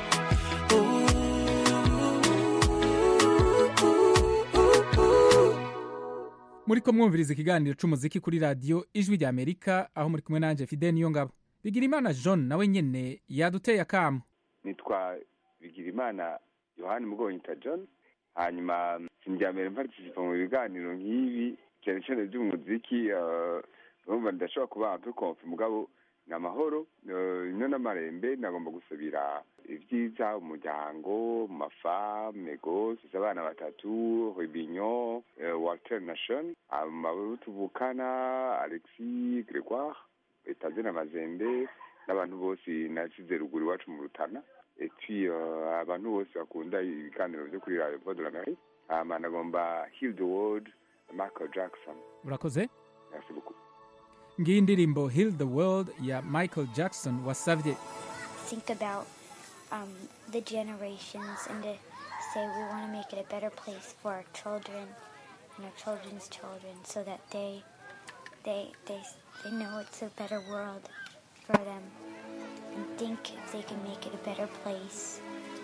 muri ko mwumviriza ikiganiro c'umuziki kuri radiyo ijwi rya amerika aho muri kumwe nanje fide niyo ngabo bigirimana john nawe nyene yaduteye akamu nitwa bigirimana yohani mugonyita john hanyuma sinjya mbere mparticipa mu biganiro nk'ibi cyane cyane by'umuziki eh, urumva ndashobora kuba un peu confi mugabo ni amahoro eh, ino n'amarembe nagomba gusabira ibyiza umuryango mafame gose abana batatu ribinyo walter nation amabo tuvukana alexis gregoire etazina mazembe n'abantu bose nasize ruguru iwacu mu rutana et puis euh, abantu bose bakunda ibiganiro vyo kuri radio voix de l'amérique hama nagomba heal the world michael jackson urakoze merci beaucoup ngiyi indirimbo heal the world ya michael jackson wasavye think about um, the generations and to say we want to make it a better place for our children and our children's children so that they they they they know it's a better world for them and think if they can make it a better place.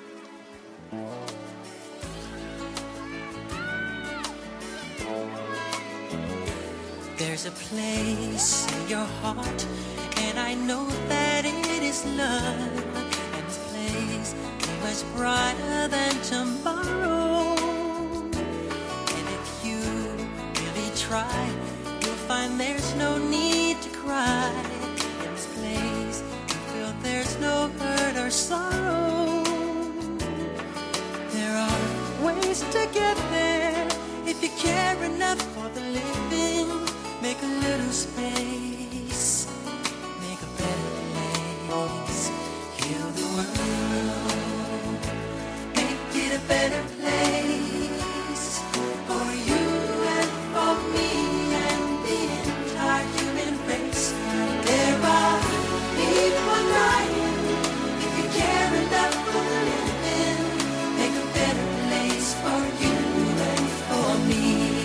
There's a place in your heart, and I know that it is love. And this place is much brighter than tomorrow. And if you really try, you'll find there's no need to cry. In this place, you feel there's no hurt or sorrow. There are ways to get there if you care enough for the living. Make a little space, make a better place. Heal the world, make it a better place for you and for me and the entire human race. There are people dying. If you care enough for the living, make a better place for you and for me.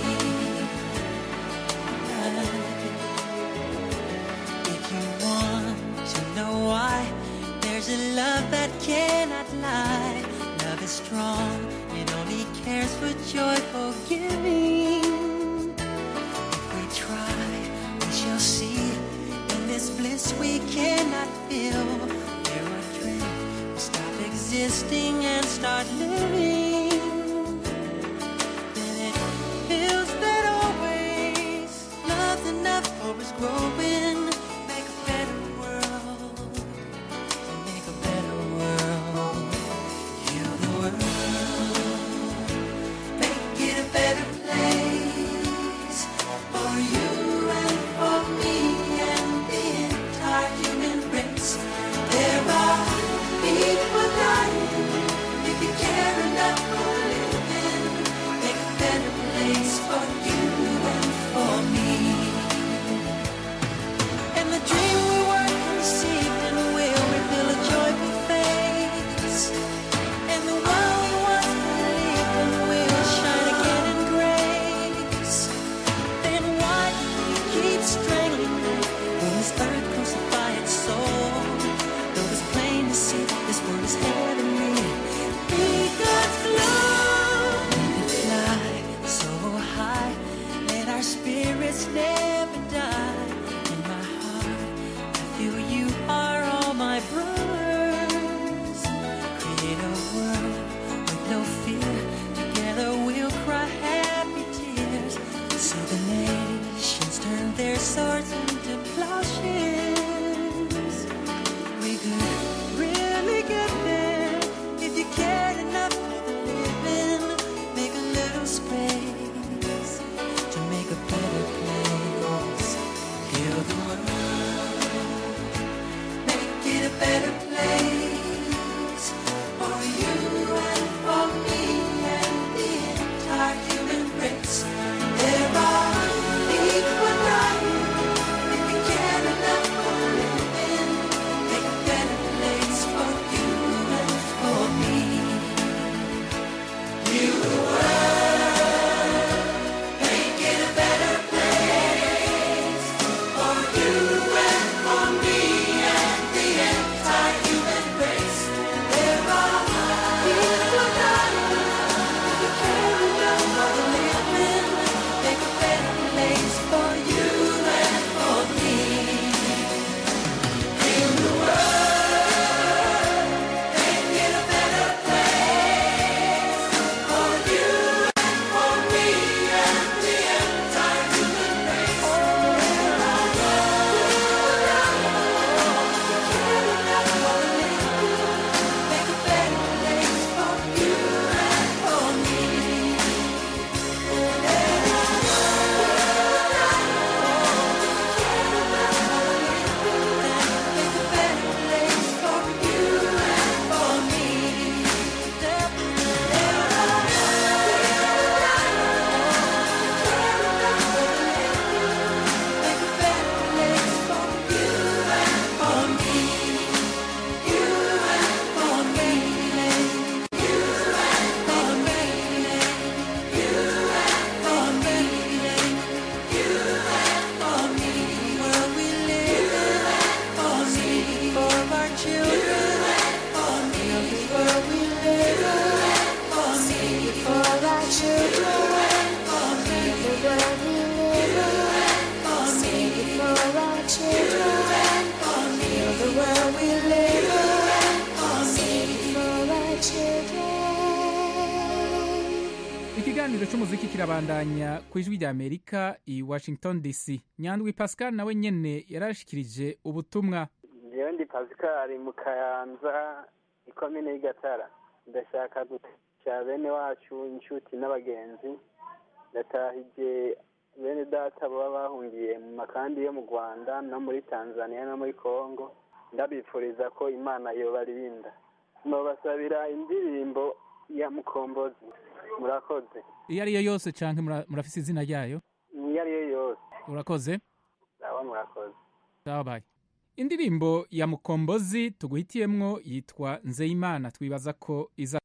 If you want to know why, there's a love that cannot lie. Love is strong, it only children. Save the world we live in. Save it for our children. Heal the world we live in. Save it for our children. ikiganiro cy'umuziki kirabandanya ku ijwi rya amerika i washington dc nyandwi pascal nawe nyene yarashikirije ubutumwa njyewe ndi pascal mu kayanza ikomine y'igatara ndashaka gutasha bene wacu inshuti n'abagenzi ndatahije bene data baba bahungiye mu makambi yo mu rwanda no muri tanzania no muri congo ndabifuriza ko imana yobarinda nobasabira indirimbo ya mukombozi murakoze iyo ari yo yose canke mura- murafise izina ryayo iyo ari yo yose urakoze ndaba murakoze dabaye indirimbo ya mukombozi tuguhitiyemwo yitwa nzeyimana twibaza ko iza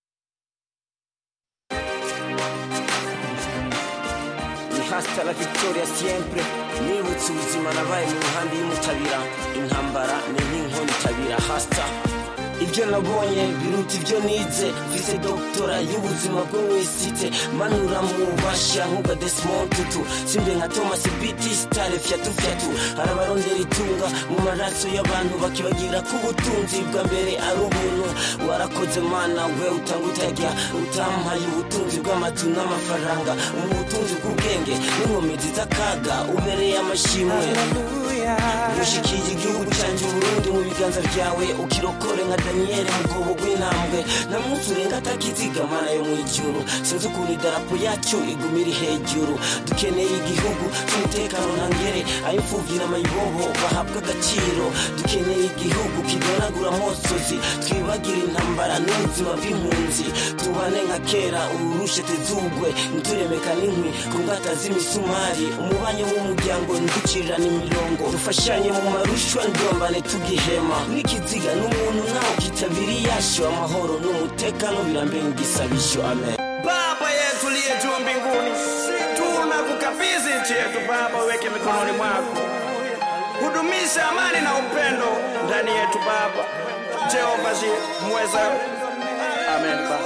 ni hasta la victoria siempre nibutse ubuzima nabaye mu nkambi y'umutabira intambara ni nk'inkoni itabira hasta ibyo nabonye biruta ibyo nize mfise doktora y'ubuzima bwo mu isite manura mu bubasha nk'ubwa desimond tutu simbe nka thomas biti stare fyatu fyatu hari abarondera itunga mu maraso y'abantu bakibagira ko ubutunzi bwa mbere ari ubuntu warakoze mana we utanga utajya utampaye ubutunzi bw'amatu n'amafaranga mu butunzi bw'ubwenge n'inkomezi z'akaga ubereye amashimwe ushikiye igihugu cyanjye uburundi mu biganza byawe ukirokore nka daniyeli mu bwobo bw'intambwe nta munsi urenga atakiziga mana yo mu ijuru sinzi ukuntu idarapo yacu iguma iri hejuru dukeneye igihugu cy'umutekano ntangere ay'imfubyi n'amayibobo bahabwa agaciro dukeneye igihugu kidonagura amosozi twibagire intambara n'ubuzima bw'impunzi tubane nka kera ururushe tezugwe nturemeka n'inkwi ku ngata z'imisumari umubanyi w'umuryango nducirirana imirongo dufashanye mu marushwa ndombane tugihema n'ikiziga n'umuntu nawe kitabiri yasho amahoro n'umutekano birambenga igisabisho amen Baba yetu liye juu mbinguni, tunakukabidhi nchi yetu Baba, uweke mikononi mwako, hudumisha amani na upendo ndani yetu Baba. Jehova Jire, mweza. Amen Baba.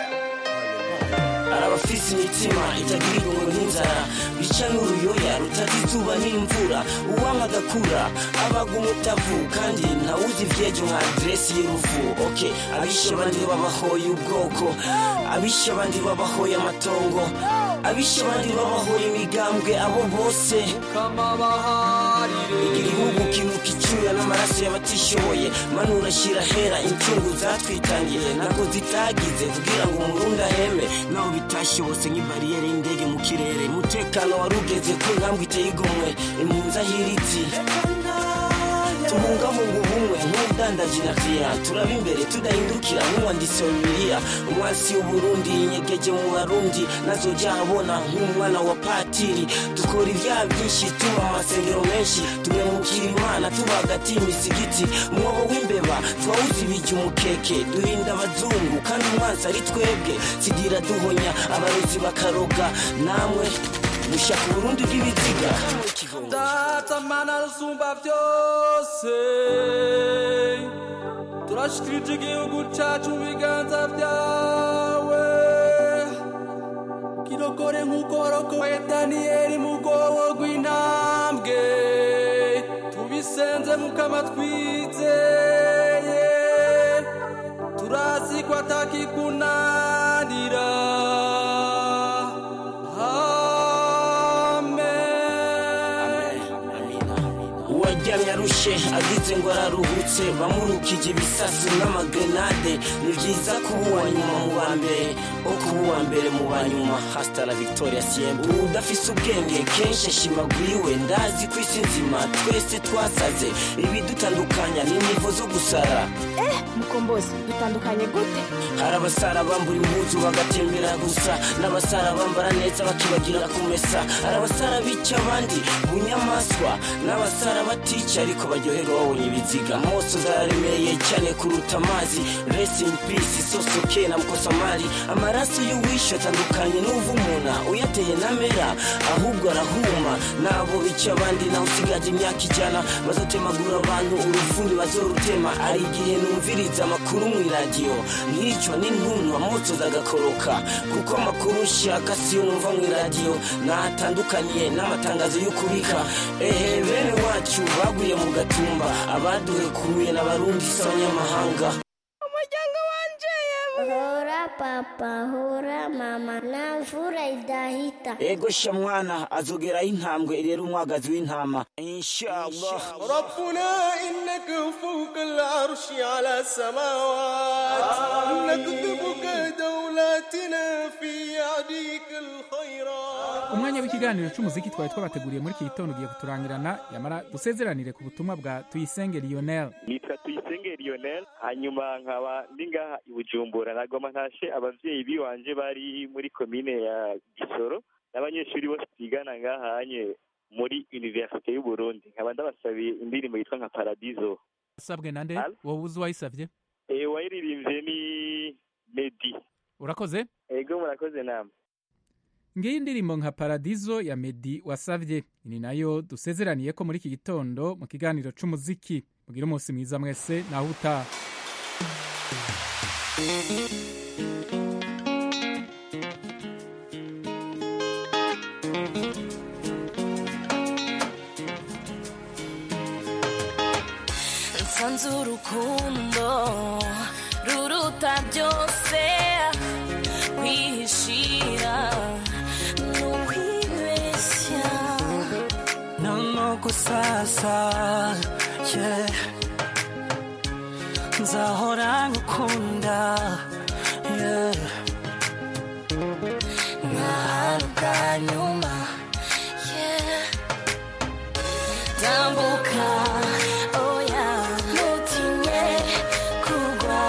hari abafise imitima itagira irungo n'inzara bica n'uruyoya rutazi izuba n'imvura uwanga agakura abaga umutavu kandi ntawuzi ivyejo nka aderesi y'uruvu ok abishe abandi babahoye ubwoko abishe abandi babahoye amatongo abishe abandi babahoye imigambwe abo bose igihugu kinuka icyuya n'amaraso y'abatishoboye manura ashyira hera incungu zatwitangiye ntabwo zitagize kugira ngo umurundi aheme naho bitashobotse nk'ibariyeri y'indege mu kirere umutekano wari ugeze ku ntambwe iteye igomwe impunzi ahiritse tubungabunga ubumwe nk'ubudandaji na kriya turaba imbere tudahindukira nk'umwanditsi wa bibiliya umwasi w'uburundi inyegeje mu barundi nazojya abona nk'umwana wa patiri dukora ibyaha byinshi tuba mu masengero menshi tumemukira imana tuba hagati y'imisigiti umwobo w'imbeba twawuzi ibijya umukeke duhinda abazungu kandi umwansi ari twebwe sigira duhonya abarozi bakaroga namwe mushaka uburundi bw'ibiziga data mana rusumba byose turashikirije igihugu cacu mu biganza byawe kirokore nk'uko warokoye daniyeli mu bwobo rw'intambwe tubisenze mukama twizeye turazi ko atakikunanira uwaryamye arushe agize ngo araruhutse bamurukije ibisasu n'amagrenade ni byiza kuba uwa nyuma mu ba mbere o kuba uwa mbere mu ba nyuma hasta la victoria siempre udafise ubwenge kenshi ashimaguriwe ndazi ku isi nzima twese twasaze ibidutandukanya ni nivo zo gusara eh mukombozi dutandukanye gute hari abasara bambura impuzu bagatembera gusa n'abasara bambara neza bakibagira kumesa hari abasara bica abandi bunyamaswa n'abasara batica ariko baryoherwa babonye ibiziga moso zararemeye cyane kuruta amazi rest in peace sosoke na mkosamari amaraso y'uwishe atandukanye n'uvumuna uyateye namera ahubwo arahuma nabo bica abandi nawe usigaje imyaka ijana bazotemagura abantu urufuni bazorutema hari igihe numviriza amakuru mu iradiyo nk'iryo nicwa n'intuntu amosoza agakoroka kuko amakuru nshaka siyo numva mu iradiyo natandukaniye n'amatangazo y'ukubika ehe bene wacu baguye mu gatumba abaduhekuye n'abarundi si abanyamahanga umuryango wanje hora papa hora mama nta mvura idahita ego sha mwana azogeraho intambwe irera umwagazi w'intama inshallah ربنا إنك فوق العرش على السماوات نكتبك دولتنا في يديك الخيرات umwanya w'ikiganiro cy'umuziki twari twabateguriye muri iki gitondo ugiye kuturangirana yamara dusezeranire ku butumwa bwa tuyisenge lionel nitwa tuyisenge lionel hanyuma nkaba ndi ngaha i bujumbura nagoma ntashe abavyeyi biwanje bari muri komine ya gisoro n'abanyeshuri bose twigana ngahanye muri universite y'uburundi nkaba ndabasabiye indirimbo yitwa nka paradizo asabwe na nde wowe uzi uwayisabye e, wayiririmbye ni medi urakoze ego murakoze namwe ngiyi indirimbo nka paradizo ya medi wasabye ni nayo dusezeraniye ko muri iki gitondo mu kiganiro c'umuziki mugire umunsi mwiza mwese naho utaha nsanze urukundo ruruta byose kwihishira ni ukwibeshya nono gusasa yeah. nzahora ngukunda yeah. nkahari bwa nyuma yeah. tambuka oya ntutinye kugwa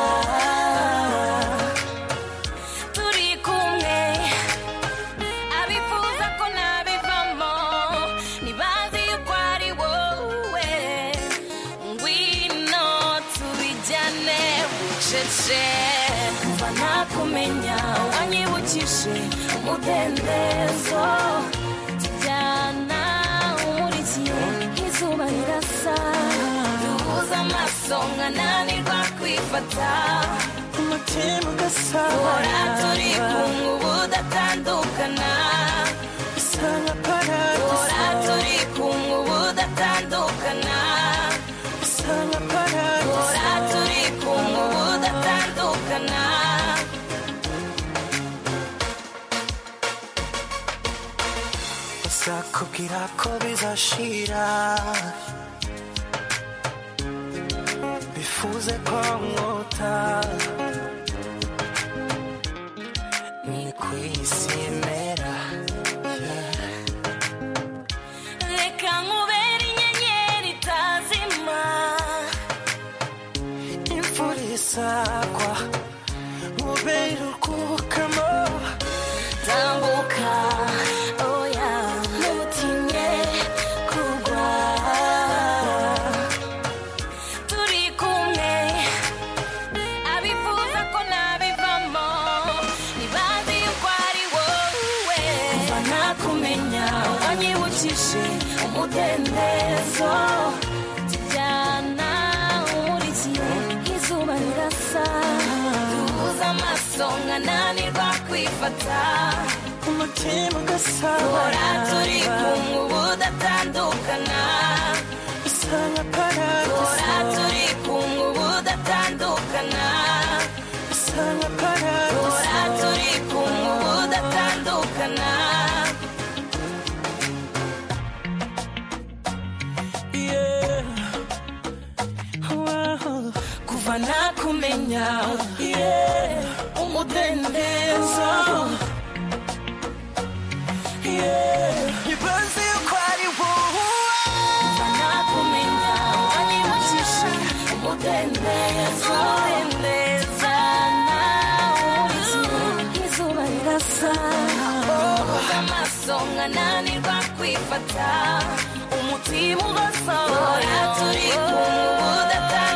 turi kumwe abifuza ko nabivamo ntibazi yuko ari wowe ngwino tubijyane bucece kuva nakumenya wanyibukije umudendezo tujyana umurikiye izuba rirasa duhuza amaso nkananirwa kwifata umutima ugasabana Duhora turi kumwe ubu datandukana bisa nka paradiso Duhora turi kumwe ubu datandukana bisa nka paradiso Duhora turi kumwe ubu datandukana bazakubwira ko bizashira bifuze ko mwota ni ku isi imera yeah. reka nkubere inyenyeri itazima imvura isagwa mubere urwukamo tambuka oya ntutinye kugwa turi kumwe abifuza ko nabivamo ntibazi yuko ari wowe kuva nakumenya wanyibukije umudendezo tujyana umurikiye izuba rirasa duhuza amaso nkananirwa kwifata umutima ugasabana duhora turi kumwe ubu datandukana bisa nka paradiso duhora turi kumwe ubu datandukana bisa nka paradiso duhora turi kumwe ubu datandukana yeah. wow. kuva nakumenya yeah. umudendezo yeah. ibaze yuko ari wowe kuva nakumenya wanyibukije umudendezo umudendezo nawurikiye izuba rirasa uhuza amaso nkananirwa kwifata umutima ugasohora turi kumwe ubu